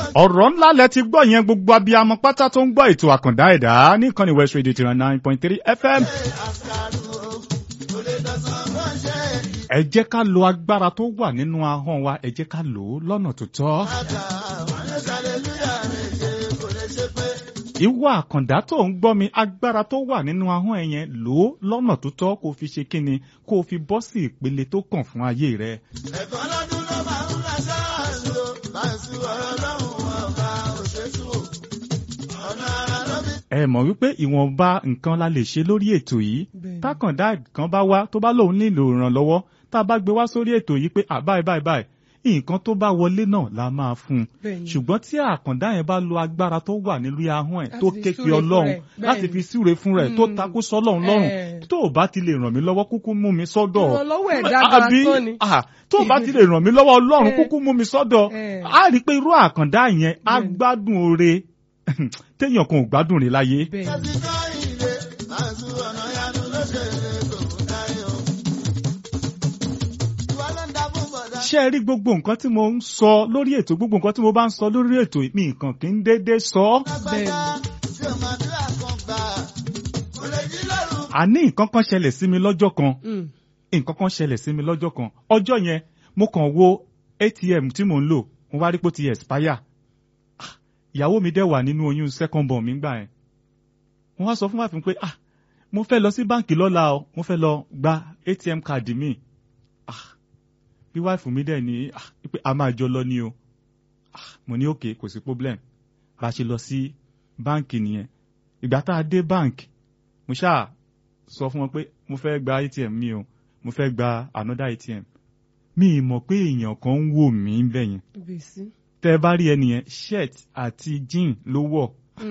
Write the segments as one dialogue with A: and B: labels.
A: ọ̀rọ̀ ńlá lẹ ti gbọ́ yẹn gbogbo abiyamọ pátá tó ń gbọ́ ètò àkàndá ẹ̀dá nìkan ní West Radio tiran nine point three FM. ẹ jẹ́ ká lo agbára tó wà nínú ahọ́n wa ẹ jẹ́ ká lò ó lọ́nà tó tọ́. ìwọ àkàndá tó ń gbọ́ mi agbára tó wà nínú ahọ́n ẹ yẹn lò ó lọ́nà tó tọ́ kó o fi ṣe kíni kó o fi bọ́ sí ìpele tó kàn fún ayé rẹ.
B: ẹ̀kọ́ lọ́dún ló máa ń ra ṣáàṣì o láìsí ọ̀rọ̀ lọ́hùn ọ̀gá òṣèṣù o ọ̀nà ara ló fi.
A: ẹ mọ̀ wípé ìwọ̀nba nǹkan la lè ṣe lórí ètò yìí
C: Bẹ́ẹ̀ni.
A: tákàndá kan bá wá tó bá lóun nílò ìrànlọ́wọ́ tá a bá gbé wá sórí ètò yìí pé à báyìí báyìí báyìí nǹkan tó bá wọlé náà la máa fún un
C: Bẹ́ẹ̀ni.
A: ṣùgbọ́n tí àkàndá yẹn bá lo agbára tó wà nílùú ahọ́n ẹ̀
C: Láti
A: tó
C: fi
A: ké pe
C: súre fún
A: ọlọ́run
C: rẹ̀.
A: láti
C: Bẹ́ẹ̀ni.
A: fi súre fún rẹ̀ tó
C: Mm.
A: takú sọ́lọ́run lọ́rùn
C: Eh.
A: tó o bá ti lè ràn mí lọ́wọ́ kúkú mú mi sọ́dọ̀
C: Ìrànlọ́wọ́ ẹ̀dá gan-an
A: Àbí,
C: tán ni.
A: ah, tó o bá ti lè ràn mí lọ́wọ́ ọlọ́run
C: Eh.
A: kúkú mú mi sọ́dọ̀
C: Eh.
A: á rí i pé irú àkàndá yẹn á
C: Bẹ́ẹ̀ni.
A: gbádùn oore téèyàn kan ò gbádùn rẹ̀ láyé.
C: bẹ́ẹ̀
B: Ṣé ti kọ́ ilé láìsí ọ̀nà yanu ló ṣe lè tòun dáyé o. ìwà ló ń dá fún bọ̀dá.
A: ṣé ẹ rí gbogbo nǹkan tí mo ń sọ lórí ètò gbogbo nǹkan tí mo bá ń sọ lórí ètò mi nǹkan kì í déédéé sọ.
B: lágbájá tí o máa dúrà kan gbà kò lè jí lóru.
A: àní nǹkan kan ṣẹlẹ̀ sí mi lọ́jọ́ kan
C: Mm.
A: nǹkan kan ṣẹlẹ̀ sí mi lọ́jọ́ kan ọjọ́ yẹn mo kàn wo ATM tí mò ń lò mo wá rí pé ó ti expire Ah, ìyàwó mi dẹ̀ wà nínú oyún second born mi gbà yẹn mo wá sọ fún wàfin pé ah mo fẹ́ lọ sí báǹkì lọ́la o mo fẹ́ lọ gba ATM card mi ah bí wáìfù mi dẹ̀ ní ah pé a máa jọ lọ ní o ah mo ní òkè kò sí problem bá a ṣe lọ sí báǹkì nìyẹn ìgbà tá a dé báǹkì mo ṣáà sọ fún wọn pé mo fẹ́ gba ATM mi o mo fẹ́ gba another ATM mi ì mọ̀ pé èèyàn kan ń wò mí bẹ́yẹn
C: Bèsí.
A: tẹ́ ẹ bá rí ẹnìyẹn shirt àti jean ló wọ̀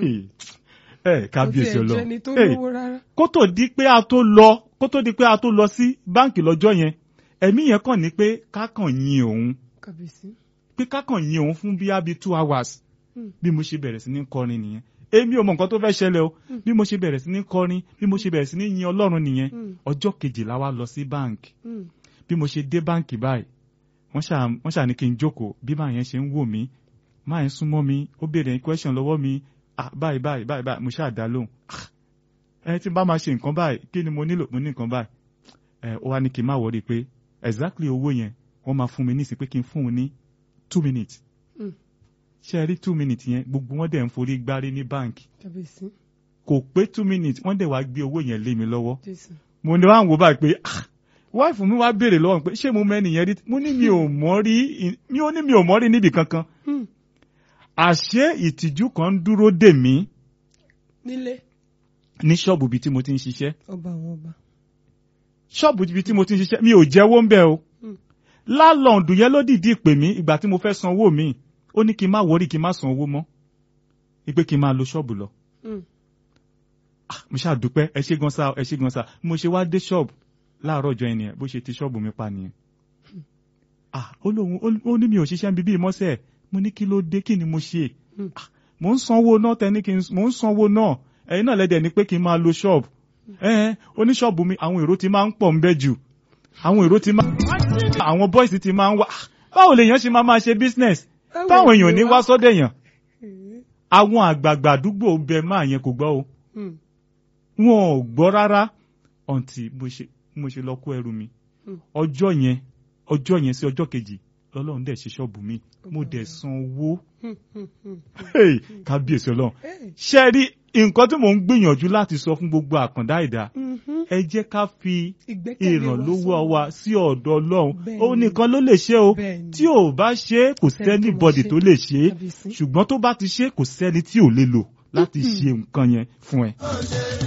A: ẹ kábíyèsí
C: Kò tiẹ̀
A: ọlọ́run
C: jẹ́ni tó
A: Hey,
C: lówó rárá.
A: kó tó di pé a tó lọ kó tó di pé a tó lọ sí báǹkì lọ́jọ́ yẹn ẹ̀mí yẹn kàn ní pé kákàn yin òun
C: Kàbèsí.
A: pé kákàn yin òun fún bíi abi two hours
C: Hmm.
A: bí mo ṣe bẹ̀rẹ̀ sí ní kọrin nìyẹn èmi ò mọ nǹkan tó fẹ́ ṣẹlẹ̀ o bí mo ṣe bẹ̀rẹ̀ sí ní kọrin bí mo ṣe bẹ̀rẹ̀ sí ní yin ọlọ́run nìyẹn
C: Mm.
A: ọjọ́ kejìlá wa lọ sí báǹkì
C: Mm.
A: bí mo ṣe dé báǹkì báyìí wọ́n ṣà wọ́n ṣà ní kí n jókòó bí máa yẹn ṣe ń wò mí máa yẹn súnmọ́ mi ó béèrè question lọ́wọ́ mi ah báyìí báyìí báyìí báyìí mo ṣáà dá lóhùn Ah, ẹ tí n bá máa ṣe nǹkan báyìí kí ni mo nílò mo ní nǹkan báyìí ẹ ó wá ní kí n má wọrí pé exactly owó yẹn wọ́n máa fún mi ní sí pé kí n fún un ní two minutes
C: Mm.
A: ṣe ẹ rí two minutes yẹn gbogbo wọn dẹ̀ ń forí gbárí ní báǹkì
C: Kàbèsí.
A: kò pé two minutes wọ́n dẹ̀ wá gbé owó yẹn lé mi lọ́wọ́
C: Jésù.
A: mo ní wá ń wo báyìí pé ah wáìfù mi wá béèrè lọ́wọ́ mi pé ṣé mo mẹ́ni yẹn rí mo ní mi ò mọ̀ rí mi ò ní mi ò mọ̀ rí níbì kankan
C: Mm.
A: àṣé ìtìjú kan ń dúró dè mí
C: Nílé.
A: ní ṣọ́ọ̀bù ibi tí mo ti ń ṣiṣẹ́
C: Ọba àwọn ọba.
A: ṣọ́ọ̀bù ibi tí mo ti ń ṣiṣẹ́ mi ò jẹ́wọ́ ń bẹ̀ o
C: Mm.
A: lálọ́ọ̀dù yẹn ló dìídì pè mí ìgbà tí mo fẹ́ san owó mi ó ní kí n má wọrí kí n má san owó mọ́ ìpè kí n máa lo ṣọ́ọ̀bù lọ
C: Mm.
A: Ah, mo ṣáà dúpẹ́ ẹ ṣé gan sa ẹ ṣé gan sa mo ṣe wá dé ṣọ́ọ̀bù láàárọ̀ ọjọ́ yẹn nìyẹn bó ṣe ti ṣọ́ọ̀bù mi pa nìyẹn. Ah, ó lóun ó- ó ní mi ò ṣiṣẹ́ níbi ìmọ́sẹ̀ mo ní kí ló dé kí ni mo ṣe.
C: Hmm.
A: Ah, mo ń sanwó náà tẹ ní kí n mo ń sanwó náà ẹ̀yin náà lẹ́dẹ̀ ni pé kí n máa lo ṣọ́ọ̀bù. Ẹ̀ẹ́n oníṣọ́ọ̀bù mi àwọn èrò ti máa ń pọ̀ ń bẹ́ jù àwọn èrò ti máa àwọn bọ́ìsì ti máa ń wá Ah, báwo lèèyàn ṣe máa máa ṣe business
C: Báwo
A: táwọn
C: ni
A: èèyàn ní
C: wá?
A: wá sọ́dọ̀ èèyàn
C: Mm.
A: àwọn àgbààgbà àdúgbò bẹ máa yẹn kò gbọ́ o
C: Mm.
A: wọn ò gbọ́ rárá ọ̀ǹtì mo ṣe mo ṣe lọ kó ẹrù mi
C: Hmm.
A: ọjọ́ yẹn ọjọ́ yẹn sí ọjọ́ kejì lọ́lọ́run dẹ̀ ṣe ṣọ́ọ̀bù mi mo dẹ̀ san owó
C: Mm. Mm. Mm.
A: Hey, kábíyèsí ọlọ́run
C: Hey.
A: ṣe rí nǹkan tí mò ń gbìyànjú láti sọ fún gbogbo àkàndá ẹ̀dá
C: Mhm.
A: ẹ jẹ́ ká fi
C: Ìgbẹ́kẹ̀lé
A: ìrànlọ́wọ́
C: sọ́dọ̀.
A: wa sí ọ̀dọ̀ ọlọ́run
C: Bẹ́ẹ̀ni.
A: òun nìkan ló lè ṣe o
C: Bẹ́ẹ̀ni.
A: tí ò bá ṣe é kò
C: Sẹ́ni tó
A: sẹ́ni
C: mọ̀
A: bọ́dì
C: ṣe.
A: tó lè ṣe é
C: Kábíyèsí.
A: ṣùgbọ́n tó bá ti ṣe é kò sẹ́ni tí ò lè lò láti ṣe nǹkan yẹn fún ẹ.